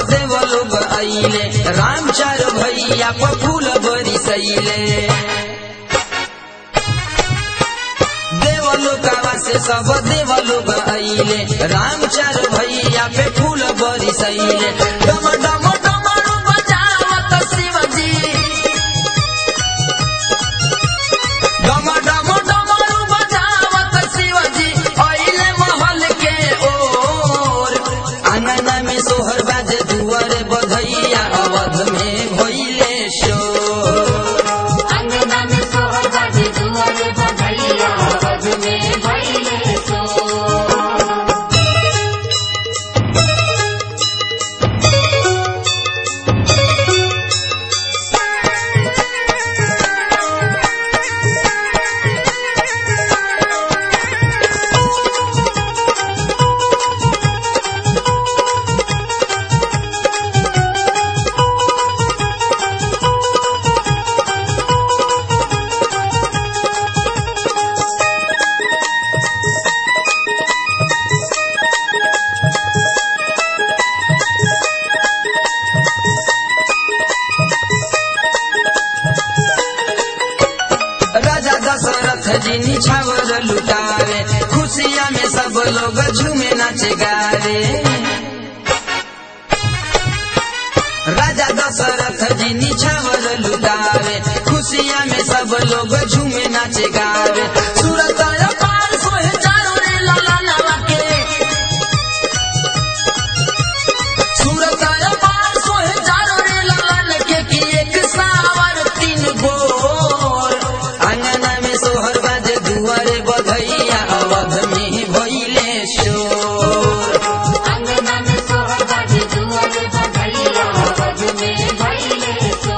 देव लोग आइले राम चार भैया पर फूल बरिसैले देवलोकावा से सब देव लोग आइले राम चार भैया पे फूल बरिसैले डम डम डमरू बजावत शिवजी डम डम डमरू बजावत शिवजी आइले महल के ओर आंगना में सोहर बाजे दुआरे बधैया अवध में भइले शोर अंगना में सोहर बाजे दुआरे बधैया अवध में भइले सो राजा दशरथ जी निछावर लुटारे खुशिया में सब लोग झूमे नाचे गारे राजा दशरथ जी निछावर लुटारे खुशिया में सब लोग झूमे नाचे गारे सूरत पार सोहे चारों रे लाला लाला के सूरत पार सोहे चारों रे लाला के की एक सावर तीन गोर आंगना में सोहर बाजे दुआरे बधैया अवध में भइले शोर अंगना में सोहर बाजे दुआरे बधैया अवध में भइले सो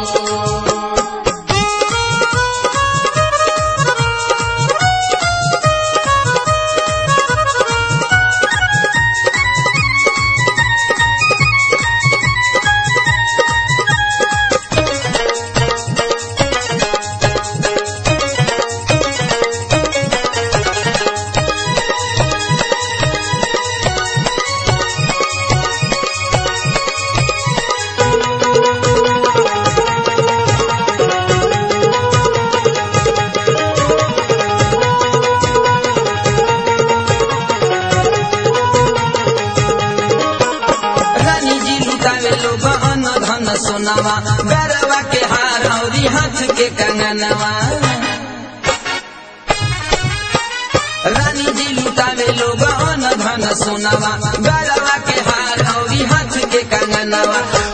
रानी जी लुटावे लोग अन्न धन सोनावा गरवा के हार औरी हाथ के कंगनवा रानी जी लुटावे लोग अन्न धन सोनावा गरवा के हार औरी हाथ के कंगनवा